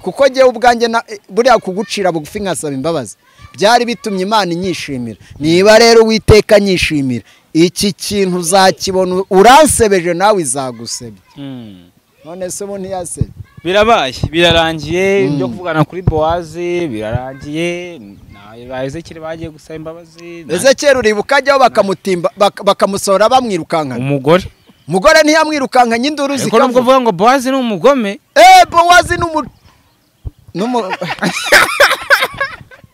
kuko njyewe ubwanjye na- buriya kugucira bugufi nkasaba imbabazi byari bitumye imana inyishimira niba rero uwiteka anyishimira iki kintu uzakibona uransebeje nawe izagusebya none se ubu ntiyasebye
birabaye birarangiye byo kuvugana kuri bowazi birarangiye ba ezekiri bagiye gusaba imbabazi nta-
ese kera uribuka ajyaho bakamutimba bak- bakamusohora bamwirukankana
umugore
umugore ntiyamwirukankanye induru
ariko nubwo
zikavuga
uvuga ngo bowazi ni umugome
Eh, Bowazi n'umu... n'umu...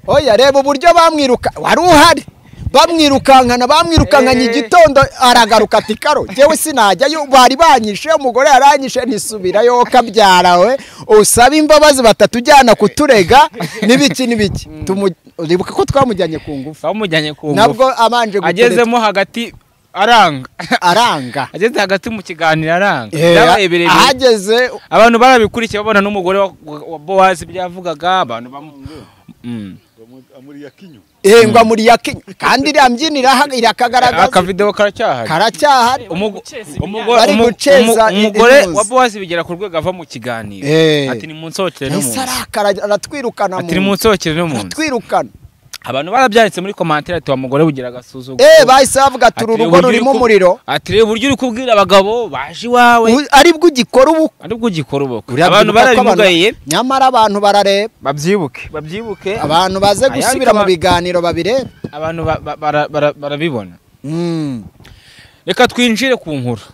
Oya, reba uburyo bamwiruka... Wari uhari! Bamwirukankana, bamwirukankanye
Eh.
igitondo, aragaruka ati karo. Jewe sinajyayo, bari banyishe, umugore yaranyishe, ntisubirayo, kabyara we. Usabe imbabazi batatujyana kuturega, n'ibiki n'ibiki. Tumu... Uribuka ko twamujyanye ku ngufu.
bamujyanye ku ngufu
Nabwo abanje gutereta
agezemo hagati aranga
aranga.
ageze hagati mu kiganiro aranga
Eh,
byabaye birebire
ahageze
abantu barabikurikiye babona n'umugore wa- wa bowazi ibyavugaga abantu bamu Mm.
engwa muri yakinya kandi iriya mbyino iraha- irakagaragaza
akavidewo karacyahari
karacyahari
Umugo-
guceza
umugo-
bari
umu-
guceza
umu- umugore
intuzi.
wa bowazi bigera ku rwego ava mu kiganiro
Eh.
ati nimunsokere no mu
ese
nzu
arakara aratwirukana
ati nimunsokere no mu nzu
aratwirukana
abantu barabyanditse muri komantere ati wa mugore bugira agasuzuguro
eee bahise bavuga ati
Ati,
uru rugo
uburyo uri
rurimo
ku-
umuriro
ati reba uburyo uri kubwira abagabo baje iwawe
u- aribwo ugikora ubu
aribwo ugikora ubukwe
Uriya
abantu
bwibuka ko
barabimugaye
nyamara abantu barareba
babyibuke babyibuke
abantu baze
Ayandi
gusubira mu
kaba-
biganiro babirebe
abantu ba- ba- bara- bara- barabibona
Mm.
reka twinjire ku nkuru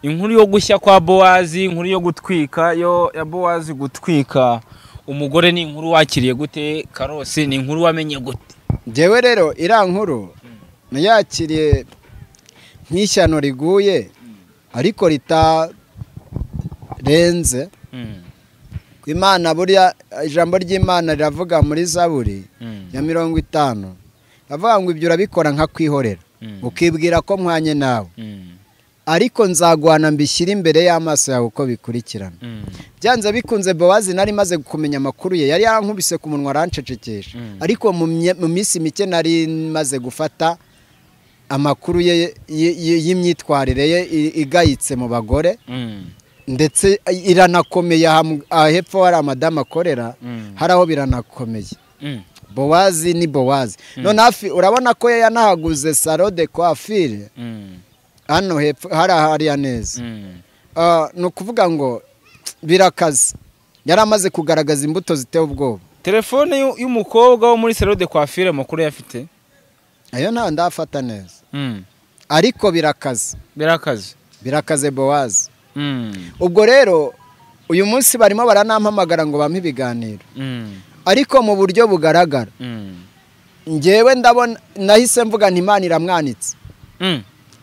inkuru yo gushya kwa bowazi inkuru yo gutwika yo ya bowazi gutwika umugore ni inkuru wakiriye gute karosi ni inkuru wamenye gute
njyewe rero iriya nkuru nayakiriye nk'ishyano riguye ariko ritarenze imana buriya ijambo ry'imana riravuga muri zaburi ya mirongo itanu avuga ngo ibyo urabikora nka kwihorera ukibwira ko mwanye nawe ariko nzaguhana mbishyire imbere y'amaso yawe uko bikurikirana byanze bikunze bowazi nari maze kumenya amakuru ye yari yarankubise ku munwa arancecekesha ariko mu mye- mu minsi mike nari maze gufata amakuru ye ye- ye- y'imyitwarire ye i- igayitse mu bagore ndetse iranakomeye aha mu- aha hepfo hari amadamu akorera hari aho biranakomeye bowazi ni bowazi none hafi urabona ko yanahaguze salo de coiffure hano hepfo hari ahariya neza Ah, ni ukuvuga ngo birakaze yari amaze kugaragaza imbuto ziteye ubwoba
telefone y'u- y'umukobwa wo muri salo de coiffure makuru yafite
ayo nta ndafata neza ariko birakaze
birakaze
birakaze bowazi ubwo rero uyu munsi barimo baranampamagara ngo bampe ibiganiro ariko mu buryo bugaragara njyewe ndabona nahise mvuga nti imana iramwanitse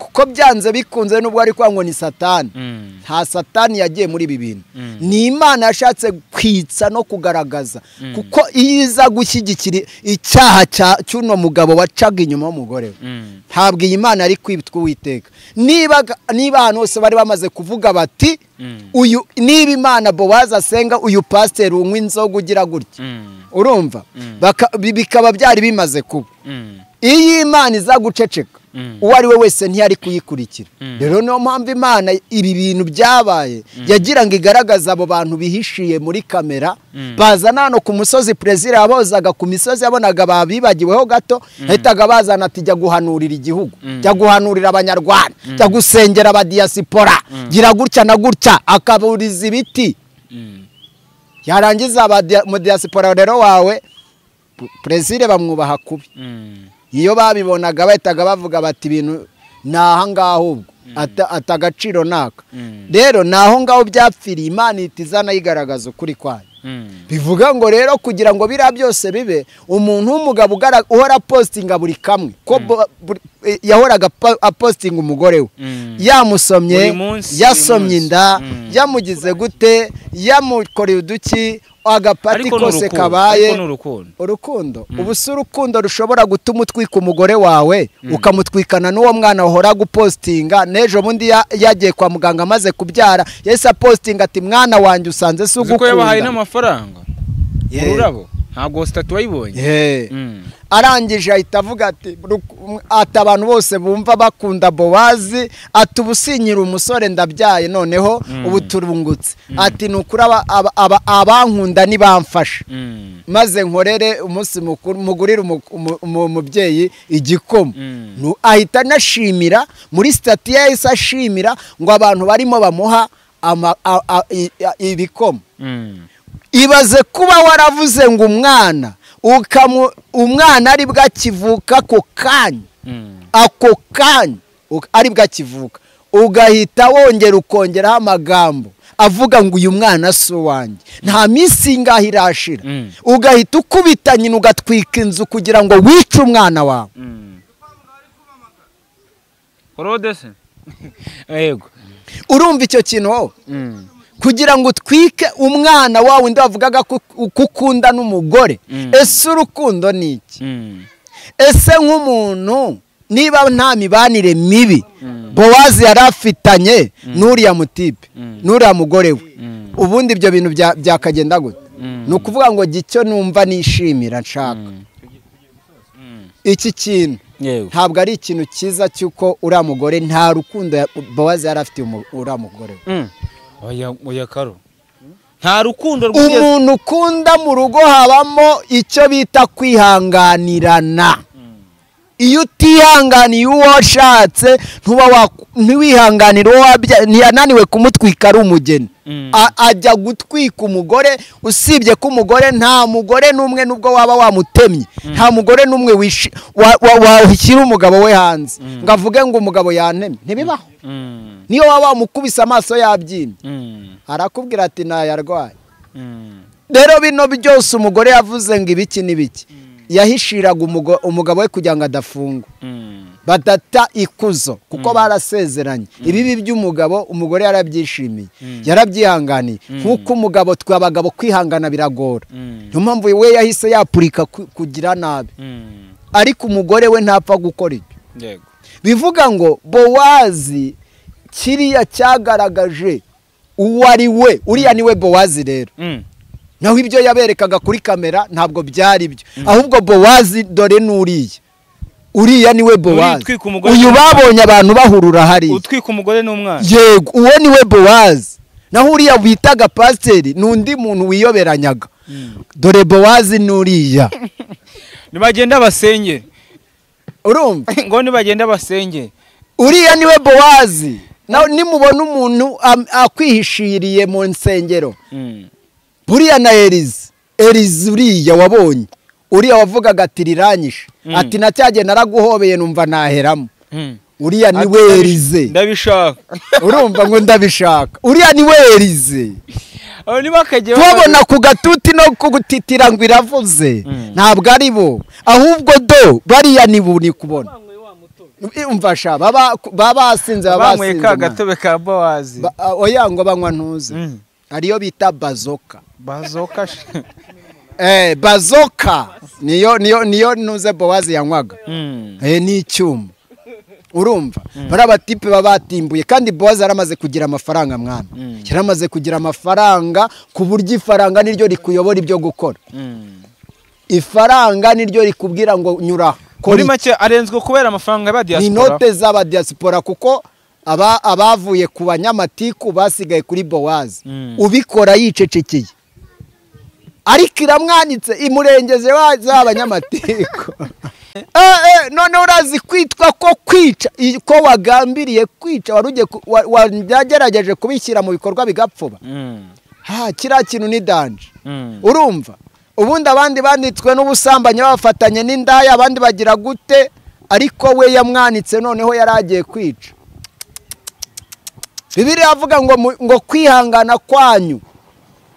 kuko byanze bikunze nubwo ari kwa ngo ni satani
Mm.
nta satani yagiye muri ibi bintu
Mm.
ni imana yashatse kwitsa no kugaragaza kuko iyo iza gushyigikira icyaha cya- cy'uno mugabo wacaga inyuma w'umugore we
Mm.
ntabwo iyi mana ari kwitwa uwiteka niba niba ahantu hose bari bamaze kuvuga bati
Mm.
uyu niba imana bowazi asenga uyu pasiteri unywa inzoga ugira gutya
Mm.
urumva
Mm.
Baka- bi- bikaba byari bimaze kuba
Mm.
iyo imana iza guceceka
Mm.
uwo ari we wese ntiyari kuyikurikira
Mm.
rero niyo mpamvu imana ibi bintu byabaye yagira ngo igaragaze abo bantu bihishiye muri kamera
Mm.
bazana hano ku musozi perezida yabozaga ku misozi yabonaga babibagiweho gato yahitaga bazana ati jya guhanurira igihugu
Mm.
jya guhanurira abanyarwanda jya gusengera abadiyasipora gira gutya na gutya akaburiza ibiti
Mm.
yarangiza abadiya- umudiyasipora rero wawe perezida bamwubaha kubi
Mm.
iyo babibonaga bahitaga bavuga bati ibintu ni ahangaha ubwo ata ata agaciro naka
Mm.
rero ni aho ngaho byapfiriye imana ihita iza nayigaragaza ukuri kwayo
Mm.
bivuga ngo rero kugira ngo biriya byose bibe umuntu w'umugabo ugara- uhora apositinga buri kamwe ko bo- buri- eh, yahoraga apa- apositinga umugore we
Mm.
yamusomye
Buri munsi,
yasomye
buri munsi.
inda
Mm.
yamugize gute yamukoreye uduki agapati
Ariko ni
kose
urukundo,
kabaye
ariko ni urukundo
urukundo ubu si urukundo rushobora gutuma utwika umugore wawe ukamutwikana n'uwo mwana wahora gupositinga n'ejo bundi ya- yagiye kwa muganga amaze kubyara yahise apositinga ati mwana wanjye usanze si
uzi ko yabahaye
ugukunda
n'amafaranga
Yeah.
ururabo ntabwo sitati wayibonye
Yeah.
Mm.
arangije ahita avuga ati "Ru- ati abantu bose bumva bakunda bowazi ati ubu sinyira umusore ndabyaye noneho
Mm.
ubu turungutse ati ni ukuri aba- aba- aba- abankunda ntibamfashe
Mm.
maze nkorere umunsi mukuru mugurire umu- umu- umu- umubyeyi igikoma
Mm.
Nu- ahita anashimira muri sitati yahise ashimira ngo abantu barimo bamuha ama- a- a- i- a- ibikoma
Mm.
ibaze kuba waravuze ngo umwana ukamu umwana ari bwo akivuka ako kanya
Mm.
ako kanya uk- ari bwo akivuka ugahita wongera ukongeraho amagambo avuga ngo uyu mwana si uwanjye nta minsi ingahe irashira
Mm.
ugahita ukubita nyina ugatwika inzu kugira ngo wice umwana wawe
Mm. Claude se? Yego.
urumva icyo kintu wowe
Mm.
kugira ngo utwike umwana wawe undi wavugaga ko ko ukunda n'umugore
Mm.
ese urukundo ni iki
Mm.
ese nk'umuntu niba nta mibanire mibi
Mm.
bowazi yari afitanye n'uriya mutipe
Mm.
n'uriya mugore we
Mm.
ubundi ibyo bintu bya- byakagenda gute
Mm.
ni ukuvuga ngo gicyo numva nishimira nshaka
Mm. Mm.
iki kintu
Yego.
ntabwo ari ikintu cyiza cy'uko uriya mugore nta rukundo ya- bowazi yari afitiye umu- uriya mugore we
Mm. Oya oya karo. Nta rukundo rwigeze
umuntu ukunda mu rugo habamo icyo bita kwihanganirana iyo utihanganiye uwo washatse ntuba wa- ntiwihanganire uwo wabya- ntiyananiwe kumutwika ari umugeni
Mm.
A- ajya gutwika umugore usibye ko umugore nta mugore n'umwe nubwo waba wamutemye nta mugore n'umwe wishi- wa- wa- washyira umugabo we hanze ngo avuge ngo umugabo yantemye ntibibaho
Mm.
niyo waba wamukubise amaso yabyimbye
Mm.
arakubwira ati ntayarwaye
Mm.
rero bino byose umugore yavuze ngo ibiki n'ibiki yahishiraga umugo- umugabo we kugira ngo adafungwa
Mm.
badata ikuzo kuko barasezeranye ibibi by'umugabo umugore yarabyishimiye yarabyihanganiye nk'uko umugabo twe abagabo kwihangana biragora
Mm.
niyo mpamvu we yahise yapurika ku- kugira nabi
Mm.
ariko umugore we ntapfa gukora ibyo
Yego.
bivuga ngo bowazi kiriya cyagaragaje uwo ari we uriya ni we bowazi rero
Mm.
naho ibyo yaberekaga kuri kamera ntabwo byari byo ahubwo bowazi dore n'uriya uriya ni we bowazi
Utwika umugore
uyu babonye abantu bahurura hariya
Utwika umugore n'umwana.
yego uwo ni we bowazi naho uriya bitaga pasiteri ni undi muntu wiyoberanyaga dore bowazi n'uriya
Nibagenda basenge.
urumva
Ngo nibagenda basenge.
uriya ni we bowazi nawe nimubona umuntu am- akwihishiriye mu nsengero
Mm.
buriya na erizi erizi uriya wabonye uriya wavugaga ati riranyishe
Mm.
ati na cya gihe naraguhobeye numva naheramo
Mm.
uriya ni we erize
Ndabishaka.
urumva ngo ndabishaka uriya ni we erize
Abo nibakagiye
kubabona ku gatuti no kugutitira ngo iravuze
Mm.
ntabwo ari bo ahubwo do bariya ni buni kubona umfasha baba baba basinze baba
banyweye
basinze mwana.
ka gatobe ka bawazi
Ba- ah, oya ngo banywa ntuze
Mm.
ariyo bita bazoka
bazoka she.
eh bazoka niyo niyo niyo ntuze bowazi yanywaga
Mm.
eh ni icyuma urumva bariya batipe baba batimbuye kandi bowazi yaramaze kugira amafaranga mwana yaramaze kugira amafaranga ku buryo ifaranga niryo rikuyobora ibyo gukora
Mm.
ifaranga niryo rikubwira ngo nyura kora
muri
iki.
make arenzwe kubera amafaranga ba
ni
diaspora
inote z'abadiyasipora kuko aba- abavuye ku banyamatiku basigaye kuri bowazi
Mm.
ubikora yicecekeye ariko iramwanitse imurengeze wa- z'abanyamatiku Eh, eh, none urazi kwitwa ko kwica i- ko wagambiriye kwica wari ugiye ku- wa- wagerageje kubishyira mu bikorwa bigapfuba
Mm.
ha kiriya kintu ni danje
Mm.
urumva ubundi abandi banditswe n'ubusambanyi bafatanye n'indaya abandi bagira gute ariko we yamwanitse noneho yari agiye kwica bibiri avuga ngo mu- ngo kwihangana kwanyu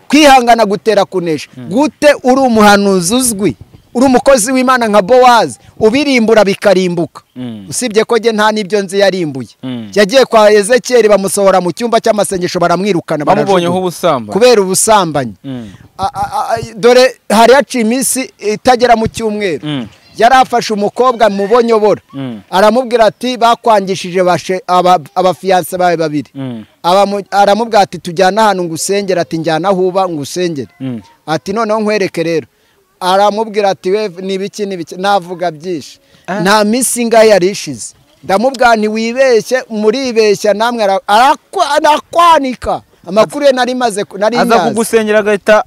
kwihangana gutera kunesha gute uri umuhanuzi uzwi uri umukozi w'imana nka bowazi ubirimbura bikarimbuka
Mm.
usibye ko njye nta n'ibyo nzi yarimbuye
Mm.
yagiye kwa ezekiyeli bamusohora mu cyumba cy'amasengesho baramwirukana
bamubonyeho
barajugunya.
ubusamba
kubera ubusambanyi
Mm.
A- a- a- dore hari haciye iminsi itagera mu cyumweru
Mm.
yari afashe umukobwa mubonyobora
Mm.
aramubwira ati bakwangishije bashe- aba- abafiyanse bawe babiri
Mm.
Abamu- aramubwira ati tujyane ahantu ngusengere ati njyana aho uba ngusengere
Mm.
ati noneho nkwereke rero aramubwira ati we n'ibiki n'ibiki navuga byinshi
Ah.
nta minsi ingahe yari ishize ndamubwira ntiwibeshye muribeshya namwe ara- arakwa- arakwanika amakuru ye nari maze nari
aza
nyazi
kugusengera agahita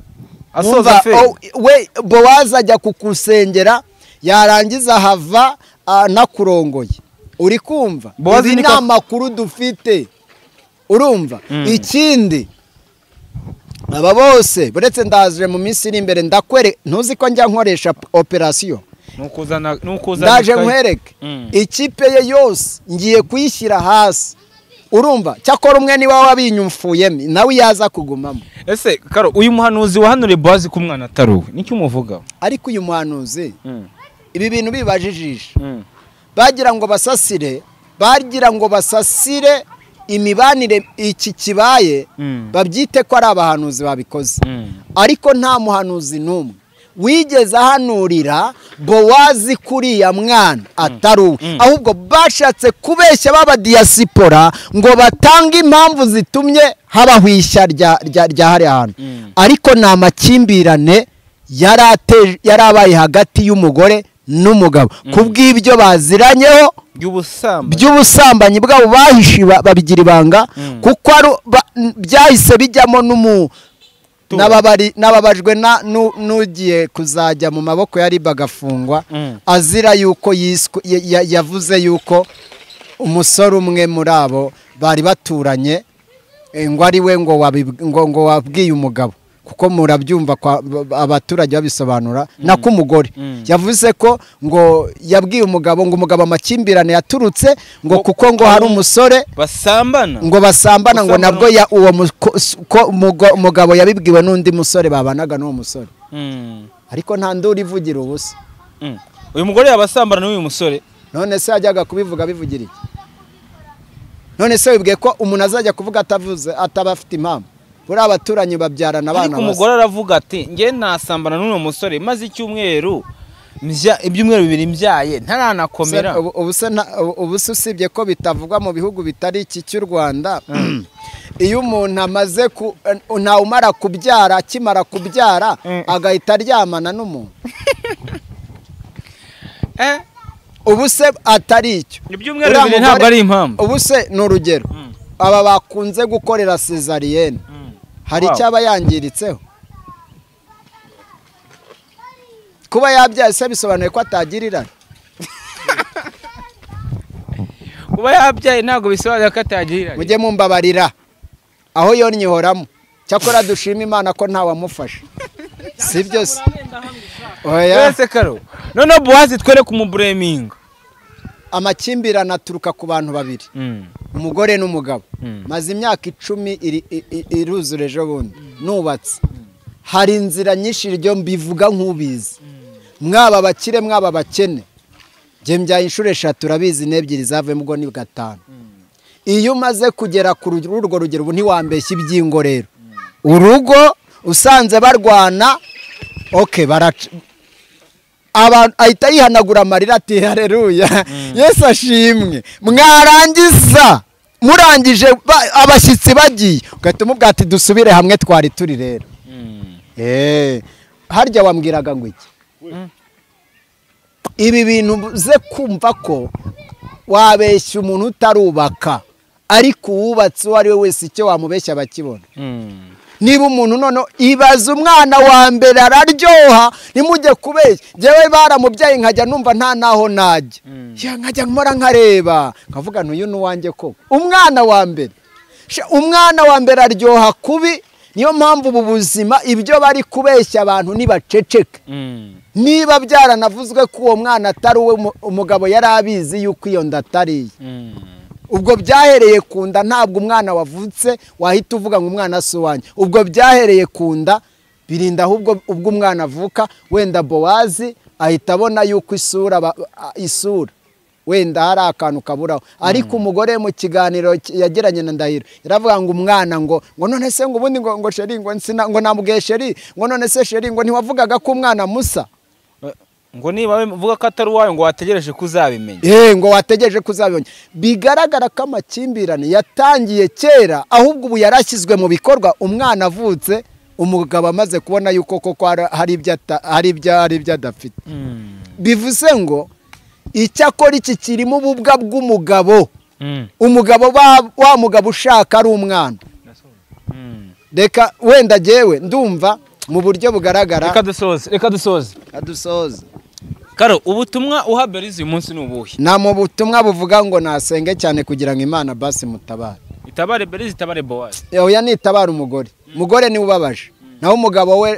asoza
Wumva,
fe
oh, we bowazi ajya kukusengera yarangiza ahava anakurongoye uri kumva
Bowazi
ibi
ni
ni
kwa-
amakuru dufite urumva
Mm.
ikindi aba bose buretse ndaje mu minsi iri imbere ndakwere ntuzi ko njya nkoresha p- operasiyo
nukuzana nukuzana
ndaje
ikayi.
nkwereke
Mm.
ikipe ye yose ngiye kuyishyira hasi urumva cyakora umwe niwe wabinyumfuyemo nawe yaza kugumamo
ese karo uyu muhanuzi wahanuriye bazi ko umwana ataruwe nicyo umuvuga
ariko uyu muhanuzi ibi bintu bibajijisha
Mm.
bagira ngo basasire bagira ngo basasire imibanire iki kibaye
Mm.
babyite ko ari abahanuzi babikoze
Mm.
ariko nta muhanuzi n'umwe wigeze ahanurira bowazi kuriya mwana atari uwe ahubwo bashatse kubeshya b'abadiyasipora ngo batange impamvu zitumye habaho ishya rya rya- rya hariya hantu ariko ni amakimbirane yari ateje- yari abaye hagati y'umugore n'umugabo ku bw'ibyo baziranyeho
by'ubusambanyi
by'ubusambanyi bwabo bahishe ba- babigira ibanga kuko ari ba- n- byahise bijyamo n'umu n'ababari- n'ababajwe na- nu- n'ugiye kuzajya mu maboko ya riba agafungwa
Mm.
azira yuko yiswe ya- ya- yavuze yuko umusore umwe muri abo bari baturanye eh, ngo ari we ngo wabi- ngo- ngo wabwiye umugabo kuko murabyumva kwa- ba- ba- abaturage babisobanura nako umugore yavuze ko ngo yabwiye umugabo ngo umugabo amakimbirane yaturutse ngo
Ngo-
kuko ngo hari umusore
basambana
ngo basambana ngo
Basambana.
nabwo ya- uwo mu- ko- s- ko mugo- mugabo yabibwiwe n'undi musore babanaga n'uwo musore
Mm.
ariko nta nduru ivugira ubusa
Mm. uyu mugore yabasambana n'uyu musore
none se yajyaga kubivuga abivugira iki none se wibwiye ko umuntu azajya kuvuga atavuze ataba afite impamvu buriya abaturanyi babyarana abana
ariko umugore aravuga ati nge ntasambana n'uyu musore maze icyumweru mbya- ibyumweru bibiri mbyaye ntaranakomera
ubuse ubuse usibye ko bitavugwa mu bihugu bitari iki cy'u rwanda iyo umuntu amaze ku ntawumara kubyara akimara kubyara
Mm.
agahita aryamana n'umuntu
Eh,
ubuse atari icyo
ibyumweru
Uriya
bibiri ntabwo
mugore-
ari impamvu
ubuse ni urugero
Mm.
aba bakunze gukorera sezariyene hari
Wow.
icyo aba yangiritseho kuba yabyaye se bisobanuye ko atagirirana
kuba yabyaye ntabwo bisobanura ko atagira
mujye mumbabarira aho yonnye ihoramo cyakora dushima imana ko ntawamufashe si byo se oya
wese karo noneho buwazi twereke umubureminga
amakimbirane aturuka ku bantu babiri umugore n'umugabo
Mm.
maze imyaka icumi iri- i- i- iruzura ejo bundi nubatse hari inzira nyinshi iryo mbivuga nk'ubizi mwaba abakire mwaba abakene byaya inshuro eshatu urabizi n'ebyiri zavuyemo ubwo ni gatanu iyo umaze kugera ku ru- urwo rugero ubu ntiwambeshya ibyingo rero urugo usanze barwana oke baraca abantu ahita yihanagura amarira ati hareruya yesu ashimwe mwarangiza murangije ba- abashyitsi bagiye ugahita umubwira ati dusubire hamwe twari turi rero Eh, harya wambwiraga ngo iki ibi bintu uze kumva ko wabeshya umuntu utarubaka ariko uwubatse uwo ari we wese icyo wamubeshya bakibona niba umuntu noneho ibaza umwana wa mbere araryoha ntimujye kubeshya njyewe baramubyaye nkajya numva nta n'aho najya Ya, nkajya nkora nkareba nkavuga ntuyu n'uwanjye koko umwana wa mbere Sha, umwana wa mbere aryoha kubi niyo mpamvu ubu buzima ibyo bari kubeshya abantu ntibaceceka niba byaranavuzwe ko uwo mwana atari uwe umu- umugabo yari abizi yuko iyo nda atari iye ubwo byahereye ku nda ntabwo umwana wavutse wahita uvuga ngo umwana si uwanjye ubwo byahereye ku nda birinda ahubwo ubwo umwana avuka wenda bowazi ahita abona yuko isura ba- a- isura wenda hari akantu kaburaho ariko umugore mu kiganiro ki- yagiranye na ndahiro yaravuga ngo umwana ngo ngo none se ngo ubundi ngo ngo sheri ngo nsina ngo namubwiye sheri ngo none se sheri ngo ntiwavugaga ko umwana musa
ngo niba we- uvuga ko atari uwawe ngo wategereje ko uzabimenya
Eh ngo wategereje ko uzabibona bigaragara ko amakimbirane yatangiye kera ahubwo ubu yarashyizwe mu bikorwa umwana avutse umugabo amaze kubona yuko koko hari- hari ibyo ata- hari ibyo hari ibyo adafite bivuze ngo icyakora iki kirimo ububwa bw'umugabo umugabo ba- wa mugabo ushaka ari umwana reka wenda jyewe ndumva mu buryo bugaragara
reka dusoze reka dusoze
adusoza
karo ubutumwa uha berizi uyu munsi ni ubuhe
nta mu butumwa buvuga ngo nasenge cyane kugira ngo imana basi mutabare
itabare berizi itabare bowazi
oya nitabara umugore umugore niwe ubabaje naho umugabo we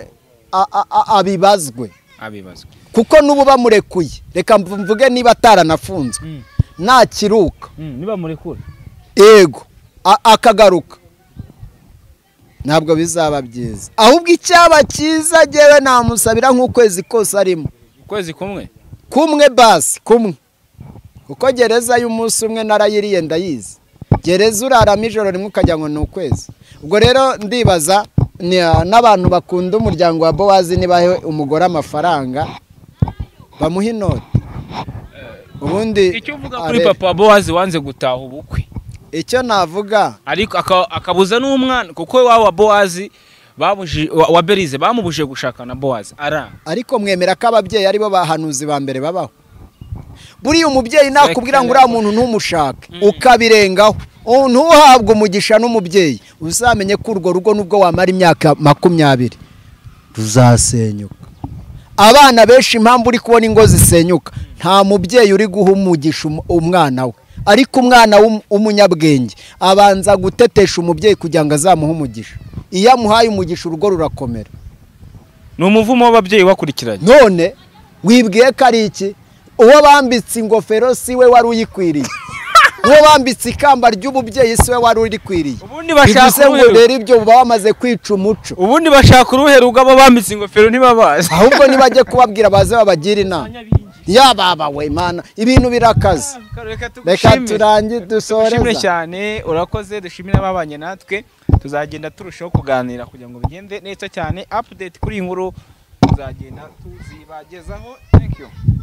a- a- a- abibazwe
abibazwa
kuko n'ubu bamurekuye reka mv- mvuge niba ataranafunzwe nakiruka
niba murekura
yego a- akagaruka ntabwo bizaba byiza ahubwo icyaba cyiza ngewe namusabira nk'ukwezi kose arimo
ukwezi kumwe
kumwe basi kumwe kuko gereza y'umunsi umwe narayiriye ndayizi gereza uraramo ijoro rimwe ukajya ngo ni ukwezi ubwo rero ndibaza ni- n'abantu bakunda umuryango wa bowazi nibahe umugore amafaranga bamuha inoti ubundi
icyo uvuga kuri
are-
papa bowazi wanze gutaha ubukwe
icyo navuga
ariko aka- akabuza n'umwana kuko wa wa bowazi babuje- wa- wa berize bamubuje gushaka na bowazi aranga
ariko mwemera ko ababyeyi aribo bahanuzi ba mbere babaho buriya umubyeyi nakubwira ngo uriya muntu ntumushake ukabirengaho Oh, ntuhabwe umugisha n'umubyeyi uzamenye ko urwo rugo nubwo wamara imyaka makumyabiri ruzasenyuka abana benshi impamvu uri kubona ingo zisenyuka nta mubyeyi uri guha umugisha um- umwana we ariko umwana w'um- w'umunyabwenge abanza gutetesha umubyeyi kugira ngo azamuhe umugisha iyo amuhaye umugisha urugo rurakomera
ni umuvumo w'ababyeyi wakurikiranye
none wibwiye ko ari iki uwo bambitse ingofero si we wari uyikwiriye uwo bambitse ikamba ry'umubyeyi si we wari urikwiriye
Ubundi bashaka
bivuze ngo
uruhe-
rero ibyo uba wamaze kwica umuco
ubundi bashaka uruhe rugabo bambitse ingofero ntibabazi
ahubwo nibajye kubabwira baze babagira inama yababa we mana ibintu birakaze
reka
reka
tugushime
turangi
dushimire
dusoreza
cyane urakoze dushimire ababanye natwe tuzagenda turushaho kuganira kugira ngo bigende neza cyane update kuri iyi nkuru tuzagenda tuzibagezaho thank you